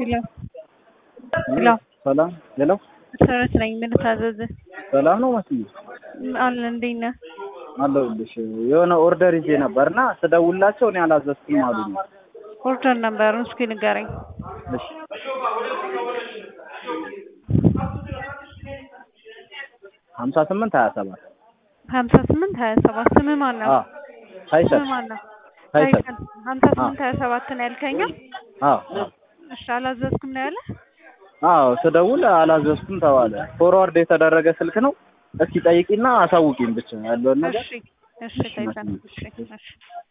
ሄሎ ሄሎ ሰላም ሄሎ መሰረት ነኝ። ምን ታዘዝ? ሰላም ነው መስዬ አለ እንዴት ነህ? አለሁልሽ። የሆነ ኦርደር ይዤ ነበር እና ስደውላቸው እኔ አላዘዝኩም አሉኝ። ኦርደር ነበሩን እስኪ ንገረኝ። እሺ ሀምሳ ስምንት ሀያ ሰባት ሀምሳ ስምንት ሀያ ሰባት ስምህ ማን ነው? ሀይሰል ስምህ ማን ነው? ሀይሰል ሀይሰል ሀምሳ ስምንት ሀያ ሰባት ነው ያልከኝ? አዎ እሺ አላዘዝኩም ነው ያለ? አዎ ስደውል አላዘዝኩም ተባለ። ፎርዋርድ የተደረገ ስልክ ነው። እስኪ ጠይቂና አሳውቂኝ ብቻ ያለውን ነገር እሺ እሺ ታይተን እሺ እሺ